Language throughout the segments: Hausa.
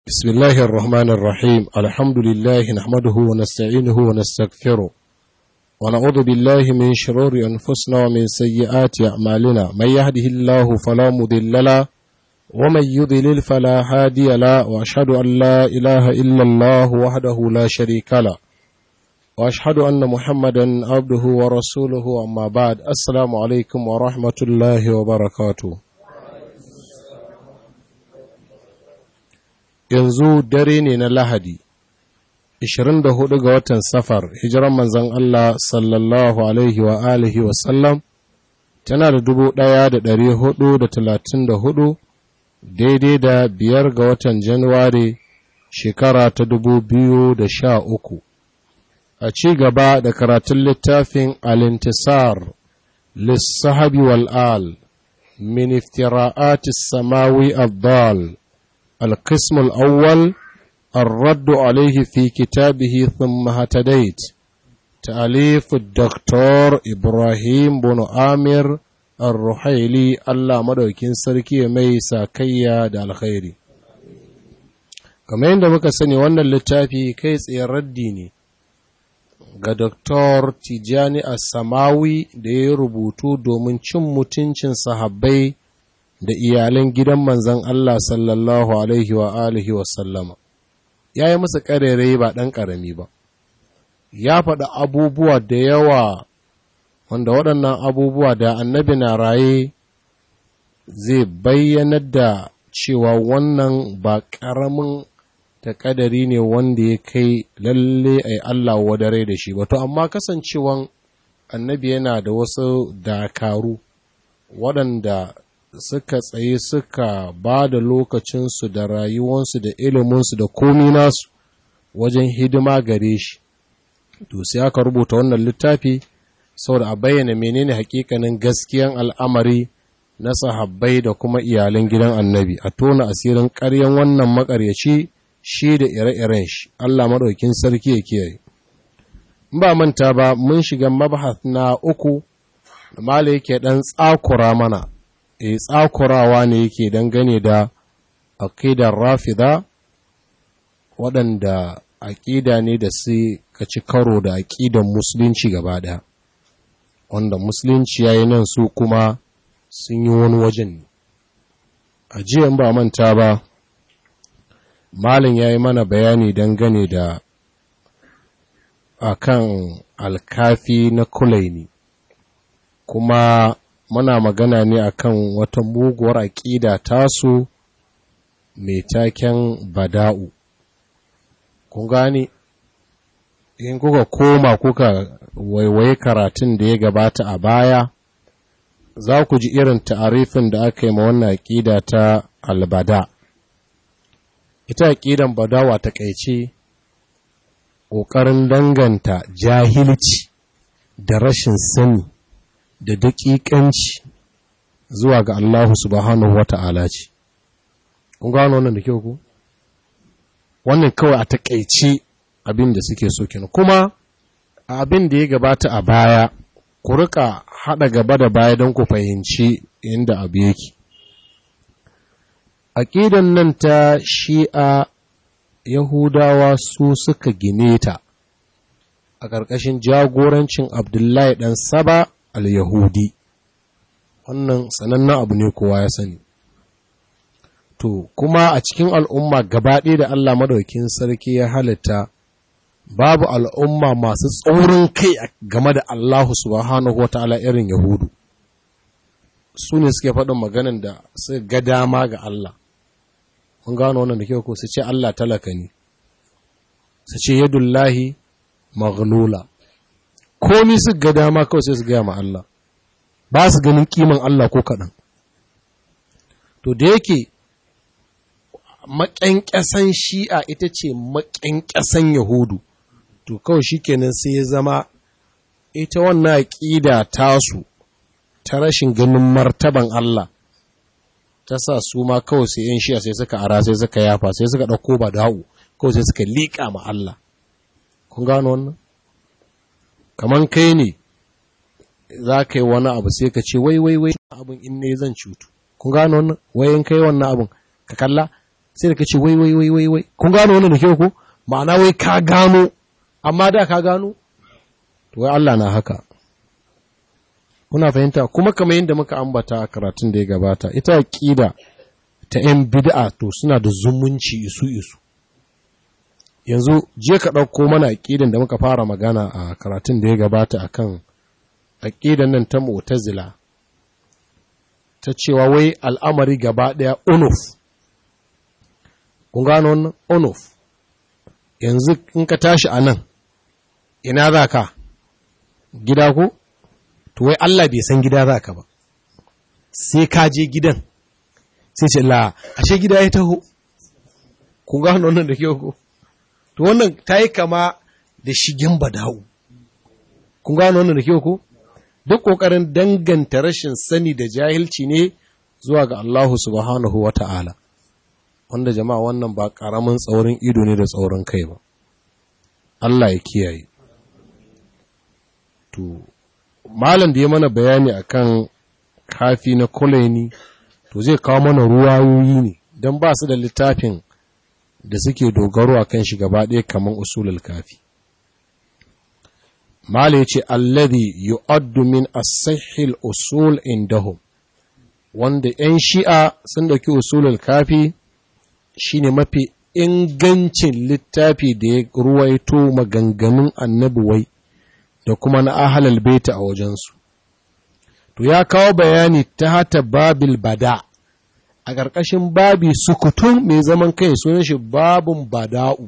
بسم الله الرحمن الرحيم الحمد لله نحمده ونستعينه ونستغفره ونعوذ بالله من شرور أنفسنا ومن سيئات أعمالنا من يهده الله فلا مضل له ومن يضلل فلا هادي له وأشهد أن لا إله إلا الله وحده لا شريك له وأشهد أن محمدا عبده ورسوله أما بعد السلام عليكم ورحمة الله وبركاته yanzu dare ne na Lahadi, 24 ga watan Safar, hijiran manzan Allah sallallahu Alaihi wa alihi wasallam, tana da dubu ɗaya da ɗari hudu da talatin da hudu, daidai da biyar ga watan Januwari shekara ta dubu biyu da sha uku. A ci gaba da karatun littafin Alintisar, Lissahabi wal'al, min iftira'atis samawi abdal. القسم الأول الرد عليه في كتابه ثم هتديت تأليف الدكتور إبراهيم بن آمر الرحيلي الله مدوكين سركي ميسا كيا دا الخيري kamar yadda muka sani wannan littafi kai tsaye raddi ne ga Dr. Tijani As-Samawi da ya rubutu domin cin mutuncin sahabbai da iyalan gidan manzan Allah sallallahu Alaihi wa alihi wasallama, ya yi musu ƙarere ba ɗan ƙarami ba, ya faɗi abubuwa da yawa wanda waɗannan abubuwa da annabi na raye zai bayyanar da cewa wannan ba ƙaramin ta ƙadari ne wanda ya kai lalle a Allah wadare da shi ba, to amma kasancewan annabi yana da wasu dakaru waɗanda suka tsaye suka ba da lokacinsu da rayuwansu da iliminsu da komi nasu wajen hidima gare shi to sai aka rubuta wannan littafi saboda a bayyana menene hakikanin gaskiyan al'amari na sahabbai da kuma iyalan gidan annabi a tona asirin ƙaryan wannan makaryaci shi da ire-iren shi Allah maɗaukin sarki ya kiyaye in ba manta ba mun shiga mabahas na uku da mala yake ɗan tsakura mana e tsakurawa ne yake dangane da aƙidar rafida waɗanda aƙida ne da su ka ci karo da aƙidan musulunci gaba ɗaya wanda musulunci ya yi nan su kuma sun yi wani wajen ne a jiyan ba manta ba malin ya yi mana bayani dangane da akan alkafi na kulaini kuma muna magana ne akan wata muguwar aƙida tasu mai taken bada'u kun gane in kuka koma kuka waiwaye karatun da ya gabata a baya za ku ji irin ta'arifin da aka yi ma wannan aƙida ta albada ita aƙidan badawa ta ƙaice ƙoƙarin danganta jahilci da rashin sani da daƙiƙanci zuwa ga Allah subhanahu wa ta'ala ce. Kun gano wannan da kyau ku? Wannan kawai a taƙaice abin da suke so kenan. Kuma a abin da ya gabata a baya, ku rika haɗa gaba da baya don ku fahimci inda abu yake. Aƙidan nan ta shi'a Yahudawa su suka gine ta a ƙarƙashin jagorancin Abdullahi ɗan Saba al-Yahudi, wannan sanannen abu ne kowa ya sani. To, kuma a cikin al'umma gabaɗe da Allah madaukin sarki ya halitta, babu al'umma masu tsaurin kai game da Allah subhanahu wa ta'ala irin Yahudu. Su ne suke faɗin maganin da su ga dama ga Allah. Mun gano wannan da kyau ko su ce Allah talaka ne, su ce yadullahi maghlula. komi su ga dama kawai sai su gaya ma Allah ba su ganin kiman Allah ko kaɗan to da yake maƙyanƙyasan shi'a ita ce maƙyanƙyasan yahudu to kawai shi kenan sai ya zama ita wannan aƙida tasu ta rashin ganin martaban Allah ta sa su ma kawai sai ‘yan shi'a sai suka ara sai suka yafa sai suka ɗauko ba da'u kawai sai suka liƙa ma Allah kun gano wannan kaman kai ne za ka yi wani abu sai ka ce wai wai wai abin in ne zan cutu kun gano wannan wayan kai wannan abin ka kalla sai da ka ce wai wai wai wai wai kun gano wannan da kyau ko ma'ana wai ka gano amma da ka gano to wai Allah na haka kuna fahimta kuma kamar yadda muka ambata a karatun da ya gabata ita aqida ta yan bid'a to suna da zumunci isu isu yanzu je ka ɗauko mana aqidan da muka fara magana a karatun da ya gabata akan aqidan nan ta mu'tazila ta cewa wai al'amari gaba ɗaya unuf kun gano wannan unuf yanzu in ka tashi a nan ina za ka gida ko to wai Allah bai san gida za ka ba sai ka je gidan sai ce la ashe gida ya taho kun gano wannan da kyau ko to wannan ta yi kama da shigen bada'u kun gano wannan da kyau ko duk ƙoƙarin danganta rashin sani da jahilci ne zuwa ga Allahu subhanahu wa ta'ala wanda jama'a wannan ba ƙaramin tsaurin ido ne da tsaurin kai ba Allah ya kiyaye to malam da ya mana bayani akan kafi na kulaini to zai kawo mana ruwayoyi ne don ba su da littafin da suke dogaro a kan shi gaba ɗaya kamar usulul kafi mala ya ce alladhi yu'addu min as-sahih usul indahum wanda 'yan shi'a sun dauki usulul kafi shine mafi ingancin littafi da ya ruwaito maganganun annabi wai da kuma na ahalal baita a wajensu. To ya kawo bayani ta hata babil bada a ƙarƙashin babi sukutun mai zaman kai sunan shi babun bada'u.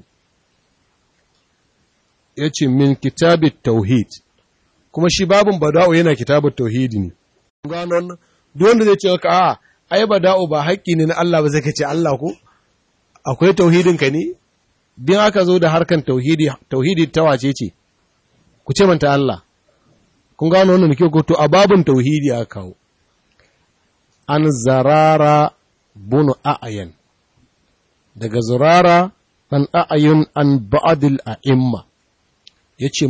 Ya ce min kitabit tauhid, kuma shi babun bada'u yana kitabit tauhidi ne. Ganon, duk wanda zai ce maka a ai bada'u ba haƙƙi ne na Allah ba zai ka ce Allah ko? akwai tauhidinka ne? Din aka zo da harkan tauhidi, tauhidi ta wace ce, ku ce manta Allah, kun gano wannan ke to a babin tauhidi aka kawo. An zarara bunu a'ayan, daga zarara ɗan a'ayin an ba'adil a'imma, ya ce,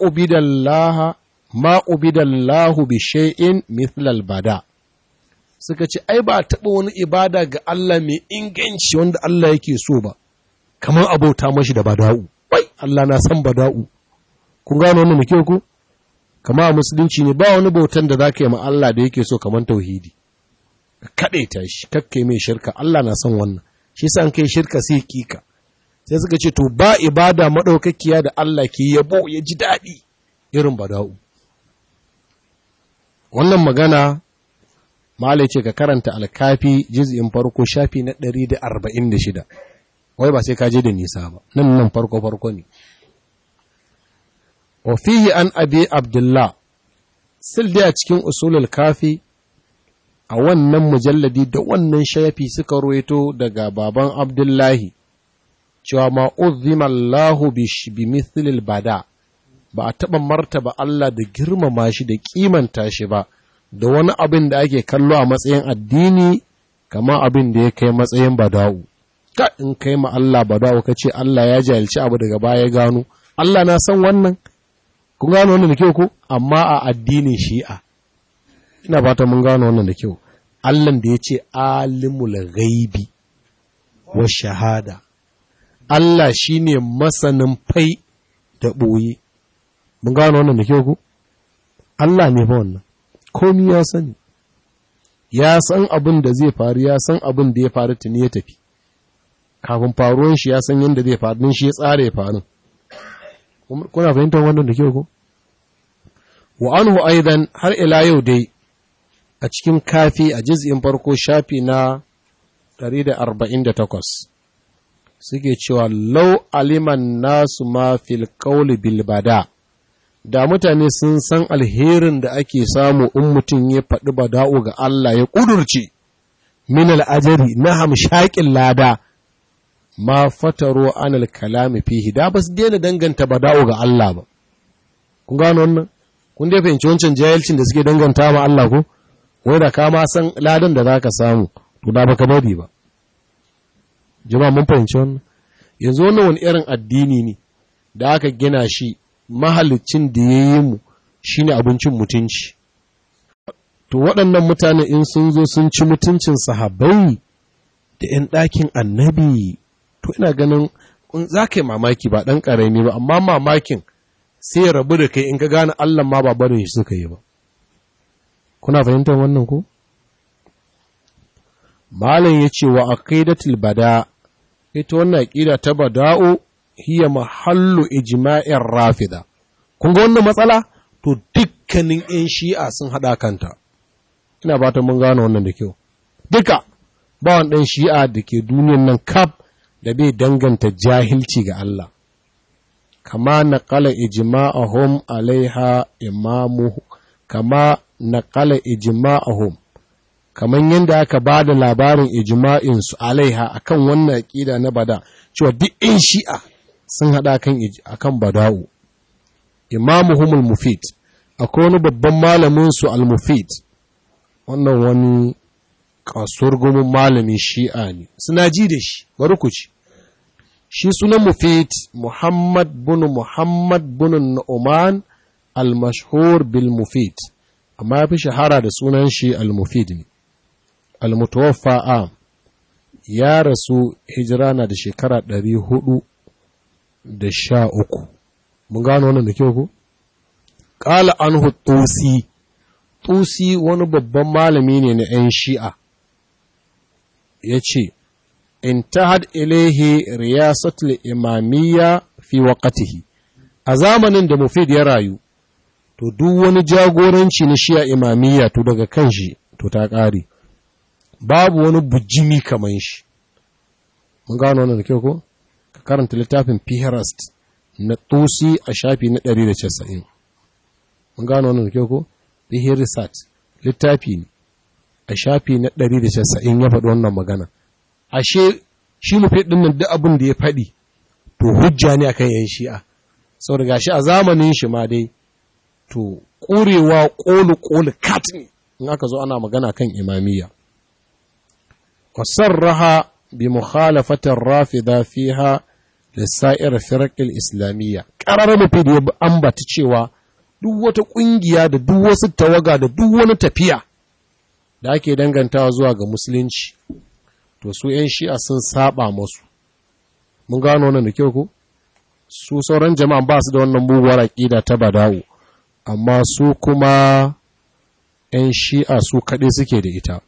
Ma'ubidallahu bi shay'in mithlal bada. suka ce ai ba taɓa wani ibada ga Allah mai inganci wanda Allah yake so ba kamar abota mashi da bada'u wai Allah na san bada'u kun gano wannan muke ku kama a musulunci ne ba wani bautan da zaka yi ma Allah da yake so kamar tauhidi ka kade ta shi kakkai mai shirka Allah na san wannan shi yasa an kai shirka sai kika sai suka ce to ba ibada madaukakiya da Allah ke yabo ya ji daɗi irin bada'u wannan magana Malai ce ka karanta alkafi jiz'in farko shafi na ɗari da arba'in da shida, wai ba sai ka je da nisa ba, nan nan farko farko ne. Wafihi an abi Abdullah, sil a cikin usulul kafi a wannan mujalladi da wannan shafi suka ruwaito daga baban Abdullahi, cewa ma Allahu bi mithlil bada, ba a taɓa martaba Allah da girmama shi da kimanta shi ba. da wani abin da ake kallo a matsayin addini kama abin da ya kai matsayin bada'u ka in kai ma Allah bada'u ka ce Allah ya jahilci abu daga baya gano Allah na san wannan kun gano wannan da kyau ko amma a addinin shi'a ina fata mun gano wannan da kyau Allah da ya ce alimul ghaibi wa shahada Allah shine masanin fai da ɓoye mun gano wannan da kyau ko Allah ne fa wannan komi ya sani, ya san abin da zai faru, ya san abin da ya faru tuni ya tafi, kafin faruwan shi ya san yadda zai faru, shi ya tsara ya faru. Kuna fahimtar wannan da kyau ko? Wa anhu aidan har ila yau dai a cikin kafi a jiz'in farko shafi na 148 suke cewa lau aliman nasu ma fil qawli bil bada' da mutane sun san alherin da ake samu in mutum ya faɗi bada'u ga Allah ya ƙudurce min al'ajari na hamshaƙin lada ma fataro anal kalami fihi da ba su daina danganta bada'u ga Allah ba kun gano wannan kun dai fahimci wancan jahilcin da suke danganta ma Allah ko wai da ka ma san ladan da zaka samu to da baka bari ba jama'a mun fahimci wannan yanzu wannan wani irin addini ne da aka gina shi mahalicin da ya yi mu shi ne abincin mutunci. To waɗannan mutane in sun zo sun ci mutuncin sahabbai da ‘yan ɗakin annabi to ina ganin za ka yi mamaki ba ɗan ƙarami ba amma mamakin sai ya rabu da kai in ka gane Allah ma ba barin shi suka yi ba kuna fahimtar wannan ko malam ya ce wa aqidatul bada ita wannan aqida ta bada'u hiya mahallu ijma'ir rafida kun ga wannan matsala to dukkanin ‘yan shi'a sun haɗa kanta ina ba ta mun gane wannan da kyau duka ba wani ɗan shi'a da ke duniyan nan kaf da bai danganta jahilci ga Allah kama naƙala ijma'ahum alaiha imamuhu kama naƙala ijma'ahum kaman yadda aka ba da labarin ijma'insu alaiha akan wannan aƙida na bada cewa duk ‘yan shi'a sun haɗa kan akan bada'u imamuhum al-mufid akwai wani babban malamin su al-mufid wannan wani kasuwar gomin malamin shi'a ne suna ji da shi bari ku ci shi sunan mufid muhammad bin muhammad bin nu'man al-mashhur bil mufid amma ya fi shahara da sunan shi al-mufid ne al-mutawaffa a ya rasu hijira na da shekara ɗari hudu da sha uku mun gano wannan da kyau ko qala anhu tusi tusi wani babban malami ne na 'yan shi'a ya ce intahad ilaihi riyasatul imamiyya fi waqtihi a zamanin da mufid ya rayu to duk wani jagoranci na shi'a imamiyya to daga kan shi to ta ƙare babu wani bujimi kaman shi mun gano wannan da kyau ko ka karanta littafin Pihrist na tusi a shafi na 190 mun gano wannan da kyau ko Pihrist littafi ne a shafi na 190 ya faɗi wannan magana ashe shi mu ɗin nan duk abin da ya faɗi to hujja ne akan yan shi'a saboda gashi a zamanin shi ma dai to ƙurewa ƙolu ƙolu kat ne in aka zo ana magana kan imamiyya wasarraha bi mukhalafatin rafida fiha lissa'ir firqil islamiyya qarar mafi da ya ambata cewa duk wata ƙungiya da duk wasu tawaga da duk wani tafiya da ake dangantawa zuwa ga musulunci to su ‘yan shi'a sun saba masu mun gano wannan da kyau ko su sauran jama'a ba su da wannan muguwar aƙida ta badawo amma su kuma ‘yan shi'a su kaɗai suke da ita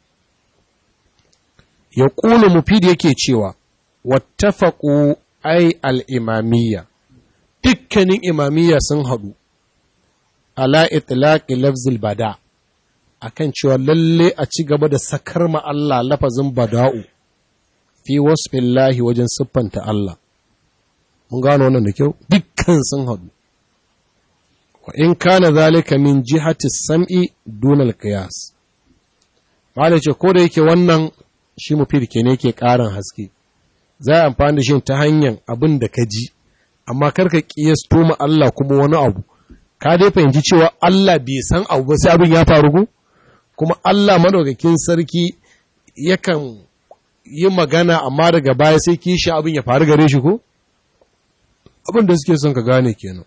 ya ƙulu mufid yake cewa wattafaƙu ai al'imamiyya dukkanin imamiyya sun haɗu ala itlaqi lafzil bada akan cewa lalle a ci gaba da sakar ma Allah lafazin bada'u fi wasfillahi wajen siffanta Allah mun gano wannan da kyau dukkan sun haɗu wa in kana zalika min jihati sam'i dunal qiyas malai ce ko da yake wannan shi mufid ke ne ke ƙarin haske za a amfani da shi ta hanyar abin da ka ji amma karka kiyasto ma Allah kuma wani abu ka dai fahimci cewa Allah bai san abu ba sai abin ya faru ko kuma Allah madaukakin sarki yakan yi magana amma daga baya sai kishi abin ya faru gare shi ko abin da suke son ka gane kenan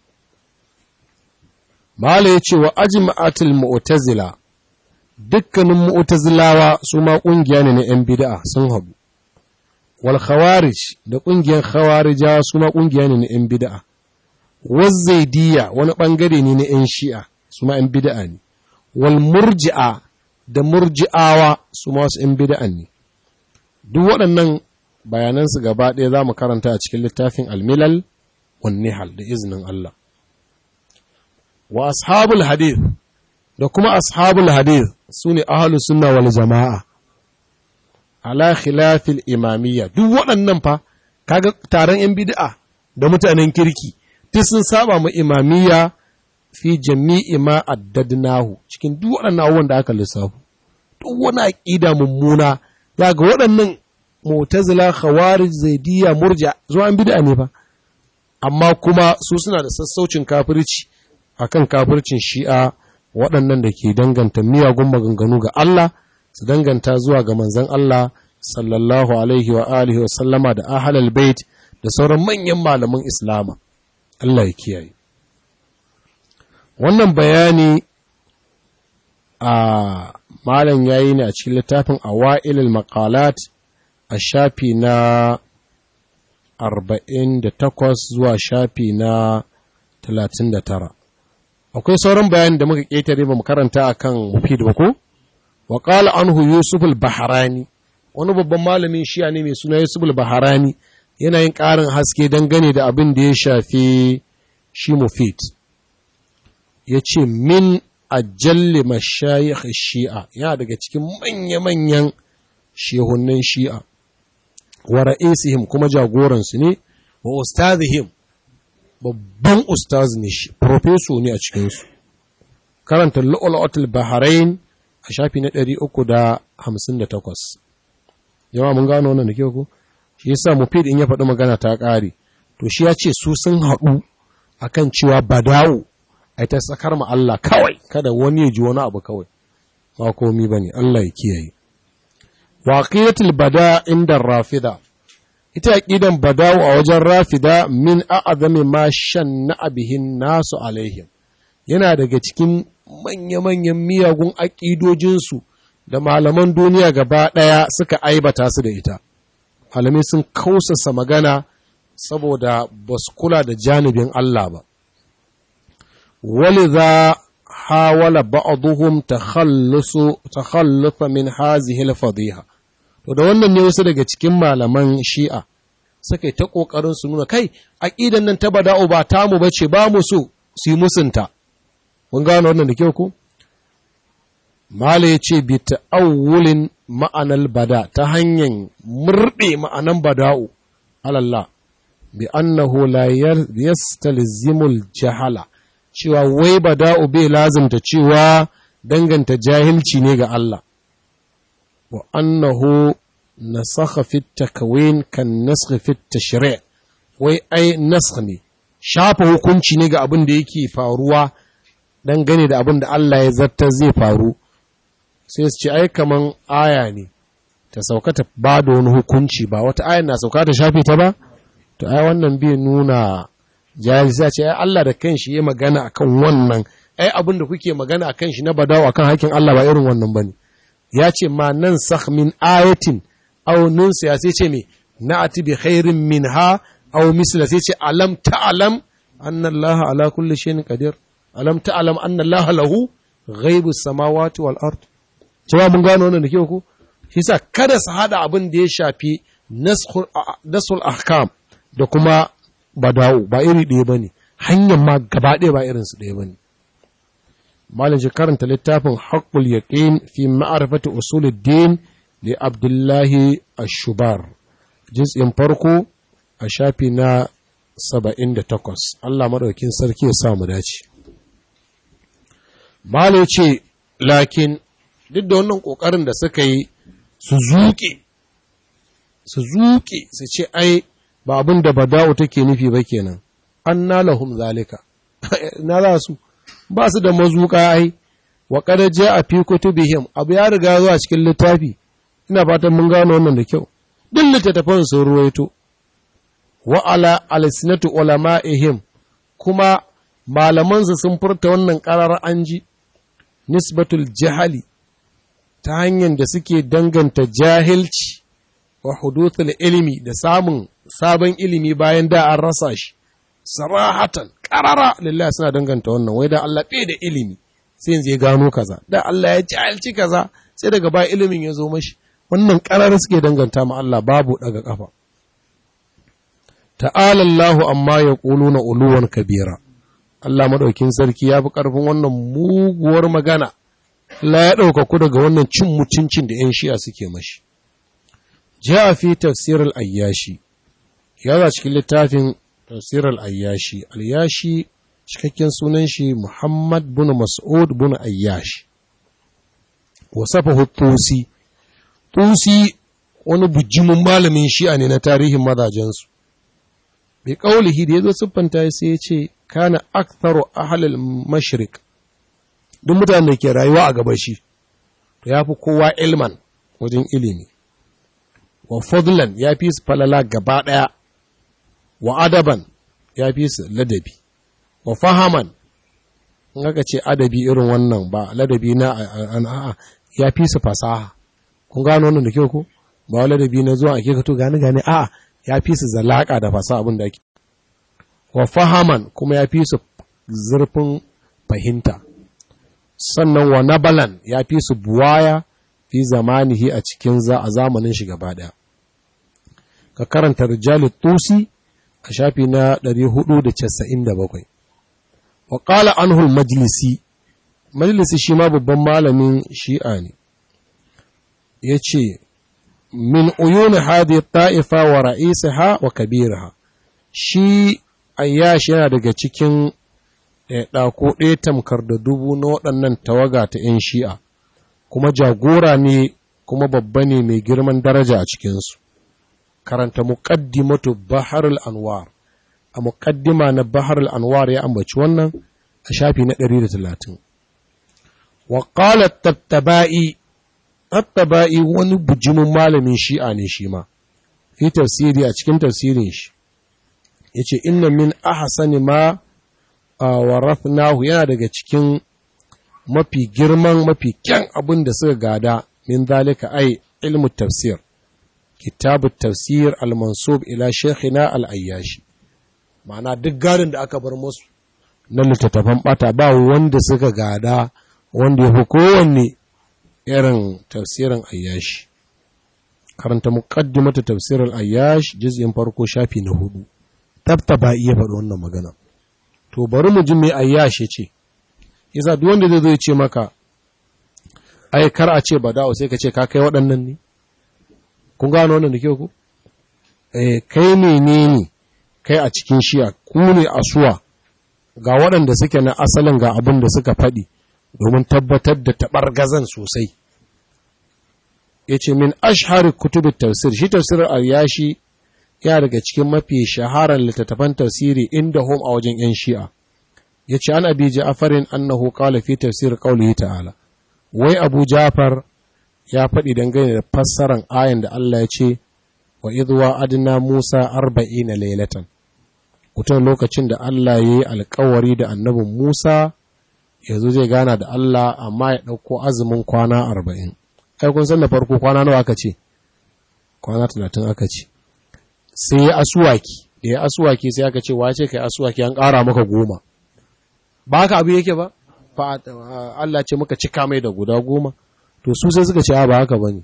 Mala ya ce wa ajma'atul mu'tazila dukkanin mu'tazilawa su ma kungiya ne na 'yan bid'a sun habu wal khawarij da kungiyar khawarijawa su ma kungiya ne na 'yan bid'a wazzaidiya wani ɓangare ne na ‘yan shi'a su ma ‘yan bida'a ne, wal murji'a da murji'awa su ma wasu ‘yan bida'a ne. Duk waɗannan bayanansu gaba ɗaya za mu karanta a cikin littafin almilal wan nihal da izinin Allah. Wa ashabul hadith da kuma ashabul hadith su ne ahalu sunna wal jama'a. Ala khilafil imamiyya duk waɗannan fa kaga taron ‘yan bida'a da mutanen kirki duk sun saba mu imamiyya fi jami'i ma addadnahu cikin duk waɗannan abubuwan da aka lissafu duk wani aqida mummuna ya ga waɗannan mu'tazila khawarij zaidiyya murja zuwa an bid'a ne fa amma kuma su suna da sassaucin kafirci akan kafircin shi'a waɗannan da ke danganta miyagun maganganu ga Allah su danganta zuwa ga manzon Allah sallallahu alaihi wa alihi wa sallama da ahlul bait da sauran manyan malaman islama Allah ya kiyaye. Wannan bayani a malam yayi ne a cikin littafin Awa'ilul Maqalat a shafi na 48 zuwa shafi na 39 akwai sauran bayanin da muka ƙetare ba mu karanta a kan mufid ba ko wa ƙala anhu yusuf al-baharani wani babban malamin shiya ne mai suna yusuf al-baharani yana yin ƙarin haske dangane da abin da ya shafi shi mufid ya ce min ajalli mashayikh shi'a yana daga cikin manya-manyan shehunan shi'a wa ra'isihim kuma jagoransu ne wa ustazihim babban ustaz ne shi profeso ne a cikinsu karanta lu'ulatul bahrain a shafi na 358 yawa mun gano wannan da kyau ko shi yasa mufid in ya faɗi magana ta ƙare to shi ya ce su sun haɗu akan cewa badawu ai ta sakar ma Allah kawai kada wani ya ji wani abu kawai ba komi bane Allah ya kiyaye waqiyatul bada inda rafida ita aqidan badawu a wajen rafida min a'zami ma shanna bihin nasu alaihim yana daga cikin manya-manyan miyagun aƙidojinsu da malaman duniya gaba ɗaya suka aibata su da ita malamai sun kausasa magana saboda ba su kula da janibin Allah ba ولذا حاول بعضهم تخلص تخلص من هذه الفضيحه to da wannan ne wasu daga cikin malaman shi'a suka yi ta ƙoƙarin su nuna kai aƙidan nan ta bada'u ba tamu ba ce ba mu so su yi musunta mun gano wannan da kyau ko mala ya ce bi ta'awulin ma'anar bada ta hanyar murɗe ma'anan bada'u alallah bi annahu la yastalzimul jahala cewa wai ba da'u bai lazimta cewa danganta jahilci ne ga Allah, wa annahu nasakha fit takawin kan naskha fit tashri' wai ai naskh ne shafa hukunci ne ga abin da yake faruwa dangane da abin da Allah ya zarta zai faru sai su ce ai kaman aya ne ta sauka ta ba da wani hukunci ba wata aya na sauka ta shafe ta ba to ai wannan bai nuna jahil sai ce ai Allah da kanshi ya magana akan wannan ai abin da kuke magana akan shi na badawa akan hakkin Allah ba irin wannan bane ya ce ma nan sakh min ayatin aw nunsiya sai ce me na'ati bi khairin minha aw misla sai ce alam ta'lam anna Allah ala kulli shay'in qadir alam ta'lam anna Allah lahu ghaibus samawati wal ard cewa mun gano wannan da ke ku shi sa kada su hada abin da ya shafi nasul ahkam da kuma badawu ba iri ɗaya ba ne hanyar ma gaba ɗaya ba irinsu ɗaya ba ne malaji karanta littafin haƙul yaƙin fi ma'arifati usuluddin da abdullahi ashubar jinsin farko a shafi na saba'in da takwas allah maɗaukin sarki ya samu dace malai ce lakin duk da wannan ƙoƙarin da suka yi su zuƙe su zuƙe su ce ai ba abin da bada'u take nufi ba kenan an nalahum zalika na za su ba su da mazuka ai wa qad a fi kutubihim abu ya riga zuwa cikin littafi ina fatan mun gano wannan da kyau duk littattafan sun ruwaito wa ala alsinatu ulama'ihim kuma malaman su sun furta wannan qarar anji nisbatul jahali ta hanyar da suke danganta jahilci wa huduthul ilimi da samun sabon ilimi bayan da an rasa shi sarahatan karara lillahi suna danganta wannan wai da Allah bai da ilimi sai yanzu ya gano kaza da Allah ya jahilci kaza sai daga ba ilimin ya zo mashi wannan karara suke danganta ma Allah babu daga kafa ta'ala Allahu amma ya na uluwan kabira Allah madaukin sarki ya fi karfin wannan muguwar magana Allah ya ɗauka ku daga wannan cin mutuncin da 'yan shi'a suke mashi. Ja fi tafsir al'ayyashi, ya za cikin littafin tafsir al'ayyashi, al'ayyashi cikakken sunan shi Muhammad bin Mas'ud bin Ayyashi. Wasafa Tusi, Tusi wani bujimin malamin shi'a ne na tarihin mazajensu. Bai ƙaulihi da ya zo siffanta sai ya ce, kana aktharu ahlul mashriq duk mutanen da ke rayuwa a gabashi to ya fi kowa ilman wajen ilimi wa fadlan ya fi su falala gaba ɗaya wa adaban ya fi su ladabi wa fahaman in aka ce adabi irin wannan ba ladabi na a'a ya fi su fasaha kun gano wannan da kyau ko ba wani ladabi na zuwa ake ka to gane gane a ya fi su zalaka da fasa abin da ake wa fahaman kuma ya fi su zurfin fahimta sannan wa nabalan ya fi su buwaya fi zamanihi a cikin za a zamanin shi gaba ɗaya ka karanta rijali tusi a shafi na 497 wa qala anhu majlisi majlisi shi ma babban malamin shi'a ne yace min uyuni hadi ta'ifa wa ra'isaha wa kabiraha shi ayyash yana daga cikin ɗako ɗaya tamkar da dubu na waɗannan tawaga ta 'yan shi'a kuma jagora ne kuma babba ne mai girman daraja a cikinsu karanta muqaddimatu baharul anwar a muqaddima na baharul anwar ya ambaci wannan a shafi na 130 wa qala tattabai tattabai wani bujimin malamin shi'a ne shi ma fi tafsiri a cikin tafsirin shi yace inna min ahsani ma warathnahu yana daga cikin mafi girman mafi kyan abin da suka gada min zalika ai ilmu tafsir kitabu tafsir al-mansub ila shekina al-ayyashi ma'ana duk gadon da aka bar musu na littattafan bata ba wanda suka gada wanda ya fi kowanne irin tafsirin ayyashi karanta muqaddimatu tafsir al-ayyash juz'in farko shafi na hudu tabtaba iya faɗi wannan magana to bari mu ji me ayyash ce yasa duk wanda zai zo ya ce maka ai kar a ce bada'u sai ka ce ka kai waɗannan ne kun gano wannan da ke ku eh kai menene kai a cikin shiya ku ne asuwa ga waɗanda suke na asalin ga abin da suka faɗi domin tabbatar da taɓargazan sosai ya ce min ashhari kutubin tafsir shi tafsirin al-yashi ya daga cikin mafi shaharar littattafan tafsiri inda hom a wajen 'yan shi'a ya ce an abi ja'afarin annahu qala fi tafsir qawlihi ta'ala wai abu ja'far ya faɗi dangane da fassaran ayan da Allah ya ce wa idwa adna musa arba'ina laylatan kutan lokacin da Allah ya yi alkawari da annabin Musa yanzu zai gana da Allah amma ya ɗauko azumin kwana arba'in ai kun san da farko kwana nawa aka ce kwana talatin aka ce sai ya asuwaki da ya asuwaki sai aka ce wace kai asuwaki an ƙara maka goma ba haka abu yake ba fa Allah ce muka cika mai da guda goma to su sai suka ce ba haka bane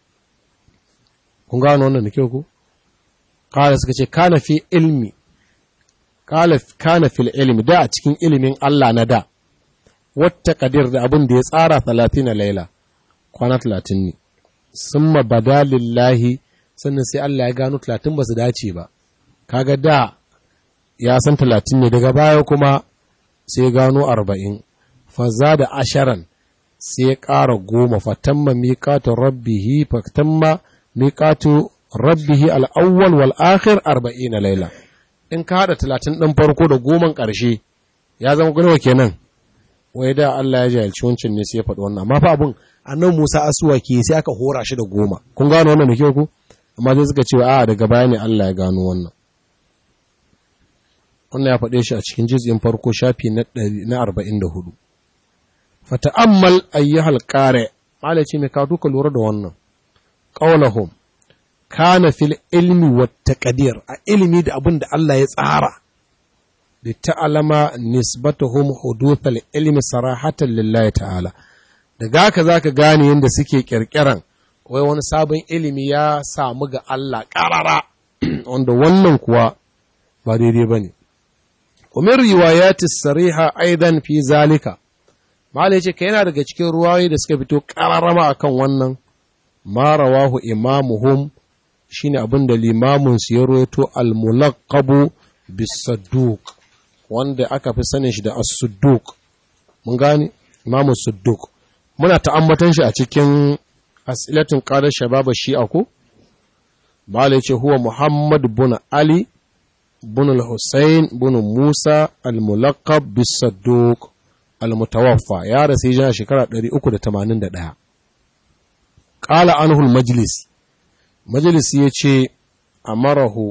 kun gano wannan da kyau ko kala suka ce kana fi ilmi kala kana fil ilmi da a cikin ilimin Allah na da wata kadir da abin da ya tsara 30 laila kwana 30 ne summa badalillahi sannan sai Allah ya gano 30 ba su dace ba kaga da ya san 30 ne daga baya kuma sai gano 40 faza da asharan sai ya ƙara goma fatamma miƙatu rabbihi fatamma miƙatu rabbihi al'awwal wal akhir arba'ina laila in ka haɗa talatin ɗin farko da goman ƙarshe ya zama ganawa kenan wai da Allah ya jahilci wancan ne sai ya faɗi wannan amma fa abun annan Musa asuwa ke sai aka hora shi da goma kun gano wannan da kyau ku amma sai suka ce a daga baya ne Allah ya gano wannan wannan ya faɗe shi a cikin jizgin farko shafi na arba'in da hudu fata'ammal ayyuhal qari malaci mai ka duka lura da wannan qaulahum kana fil ilmi wat taqdir a ilimi da abin da Allah ya tsara da ta'alama nisbatuhum huduthal ilmi sarahatan lillahi ta'ala daga haka zaka gane yadda suke kirkiran wai wani sabon ilimi ya samu ga Allah karara wanda wannan kuwa ba daidai bane umar riwayati sariha aidan fi zalika Mala ya ce ka yana daga cikin ruwayoyi da suka fito ƙararrama a kan wannan, ma rawahu imamuhum shi ne abin da limamunsu ya roto al-mulaqabu bisadduk wanda aka fi sanin shi da as-sudduk. Mun gane? Imamun sudduk. Muna ta'ammatan shi a cikin asilatin ƙarar shababa shi ko? Mala ya ce huwa Muhammad bin Ali bin al-Hussein bin Musa al-mulaqab bisadduk. al-mutawaffa ya rasu hijira shekara 381 qala anhu al-majlis majlis yace amarahu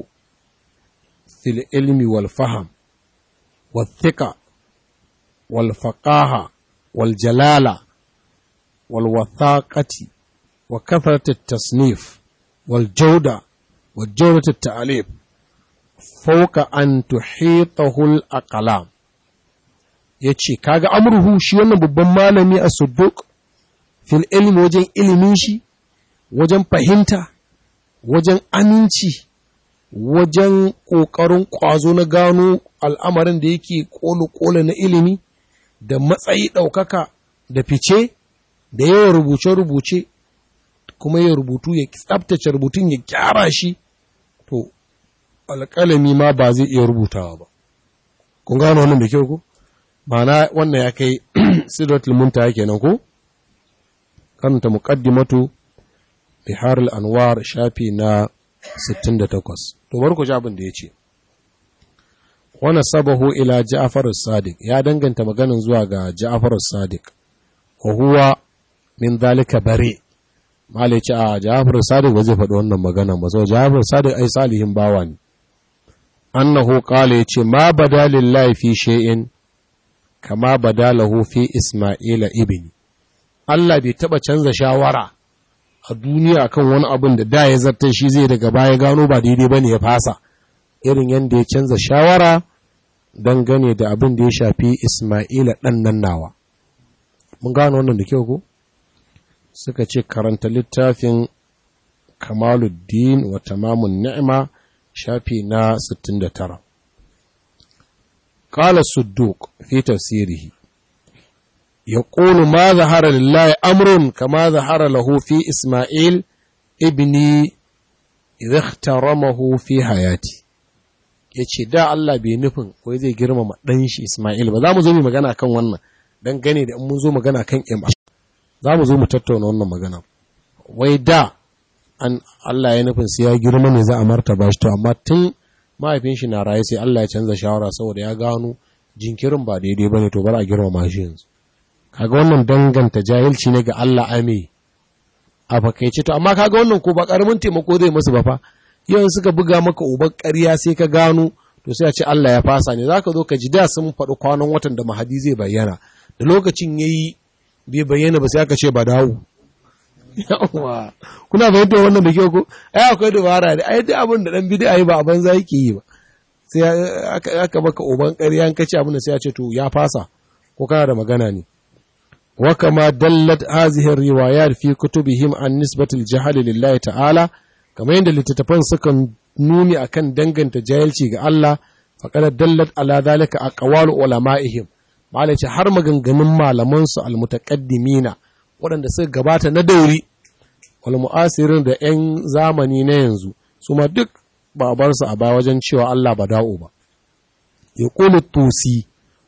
fil ilmi wal fahm wal thiqa wal faqaha wal jalala wal wathaqati wa kathrat at-tasnif wal jawda wal jawdat at-ta'lif fawqa an tuhitahu al-aqlam yace kaga amruhu shi wannan babban malami a sudduq fil ilmi wajen ilimin shi wajen fahimta wajen aminci wajen ƙoƙarin ƙwazo na gano al'amarin da yake ƙolo-ƙolo na ilimi da matsayi ɗaukaka da fice da yawan rubuce-rubuce kuma ya rubutu ya tsabtace rubutun ya gyara shi to alƙalami ma ba zai iya rubutawa ba kun gano wannan da kyau ko ma'ana wannan ya kai sidratul muntaha kenan ko karanta muqaddimatu bihar al-anwar shafi na 68 to bar ku ji abin da yace wana sabahu ila Ja'far as-Sadiq ya danganta maganin zuwa ga Ja'far as-Sadiq wa huwa min zalika bare mala ce a Ja'far as-Sadiq ba zai faɗi wannan magana ba so Ja'far as-Sadiq ai salihin bawa ne annahu qala yace ma bada lillahi fi shay'in kama badalahu fi Isma'ila ibni Allah bai taba canza shawara a duniya kan wani abin da da ya zartar shi zai daga baya gano ba daidai bane ya fasa irin yadda ya canza shawara dangane da abin da ya shafi Ismaila ɗan nan nawa. Mun gano wannan da kyau ko? Suka ce karanta littafin Kamaluddin wa tamamun ni'ima shafi na 69. Kala Sudduk fi tafsirihi يقول ما ظهر لله أمر كما ظهر له في إسماعيل ابني إذا اخترمه في حياتي ya ce da Allah bai nufin wai zai girmama ɗan shi Ismail ba za mu zo mu magana kan wannan don gane da in mun zo magana kan ima za mu zo mu tattauna wannan magana wai da an Allah ya nufin sai ya girma ne za a martaba shi to amma tun mahaifin shi na raye sai Allah ya canza shawara saboda ya gano jinkirin ba daidai bane to bar a girmama shi yanzu kaga wannan danganta jahilci ne ga Allah ame a fakaice to amma kaga wannan ko ba karamin taimako zai musu ba fa yau suka buga maka uban ƙarya sai ka gano to sai a ce Allah ya fasa ne zaka zo ka ji da sun faɗi kwanan watan da mahadi zai bayyana da lokacin yayi bai bayyana ba sai aka ce ba dawo yawa kuna fahimtar wannan da kyau ko ai akwai dabara ne ai duk abin da dan bid'a yi ba a banza yake yi ba sai aka maka uban ƙarya an kace abin da sai ya ce to ya fasa ko kana da magana ne wa kama dallat hazihi riwayat fi kutubihim an nisbatil jahl lillahi ta'ala kamar yadda littattafan suka nuni akan danganta jahilci ga Allah faqad dallat ala zalika aqwalu ulama'ihim malace har maganganun malaman su almutaqaddimina waɗanda suka gabata na dauri wal mu'asirin da 'yan zamani na yanzu su ma duk ba a bar su a baya wajen cewa Allah ba da'o ba yaqulu tusi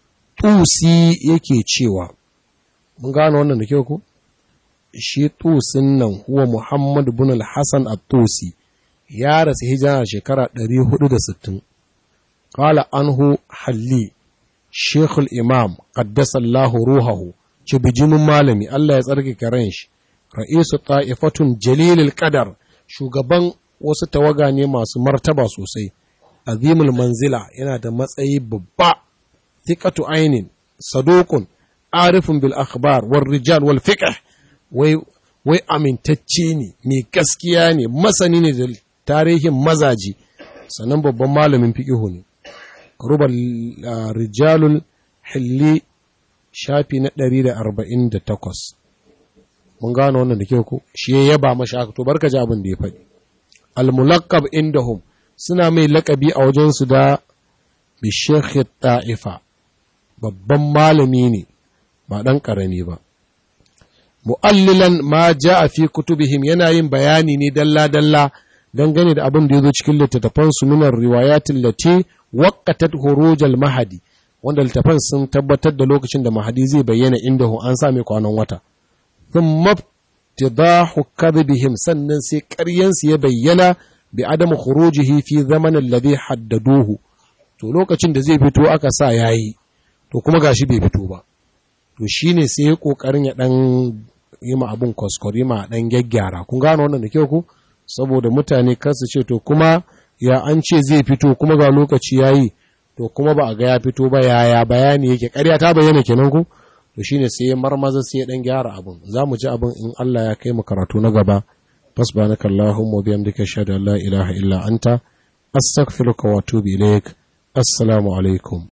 tusi yake cewa mun gano wannan da kyau ko shi tusin nan huwa Muhammad bin al-Hassan at-Tusi ya rasu hijira shekara 460 qala anhu halli Sheikh al-Imam qaddasa Allah ruhahu ci bijimin malami Allah ya tsarki karen shi ra'isu ta'ifatun jalilul qadar shugaban wasu tawaga ne masu martaba sosai azimul manzila yana da matsayi babba thiqatu ainin saduqun arifun bil akhbar war rijal wal fiqh wai wai amintacce ne mai gaskiya ne masani ne da tarihin mazaji sannan babban malamin fiqihu ne rubal rijalul hilli shafi na 148 mun gano wannan da kyau ko shi ya yaba mashi aka to barka ji abin da ya faɗi al mulaqqab indahum suna mai laƙabi a wajen su da bi shaykh ta'ifa babban malami ne ba dan karami ba mu'allilan ma a fi kutubihim yana yin bayani ne dalla-dalla dangane da abin da ya zo cikin littattafan su minar riwayatin lati waqatat hurujal mahadi wanda littattafan sun tabbatar da lokacin da mahadi zai bayyana inda hu an same kwanan wata thumma tidahu kadhibihim sannan sai ƙaryan su ya bayyana bi adamu khurujihi fi zaman alladhi haddaduhu to lokacin da zai fito aka sa yayi to kuma gashi bai fito ba to shi ne sai ya ƙoƙarin ya ɗan yi ma abin kwaskwari ma ɗan gyaggyara kun gano wannan da kyau ku saboda mutane kansu ce to kuma ya an ce zai fito kuma ga lokaci ya yi to kuma ba a ga ya fito ba yaya bayani yake ƙarya ta bayyana kenan ku to shine sai ya marmaza sai ya ɗan gyara abin za mu ji abin in Allah ya kai mu karatu na gaba fasbanaka Allahumma wa bihamdika ashhadu an la ilaha illa anta astaghfiruka wa atubu ilaik assalamu alaikum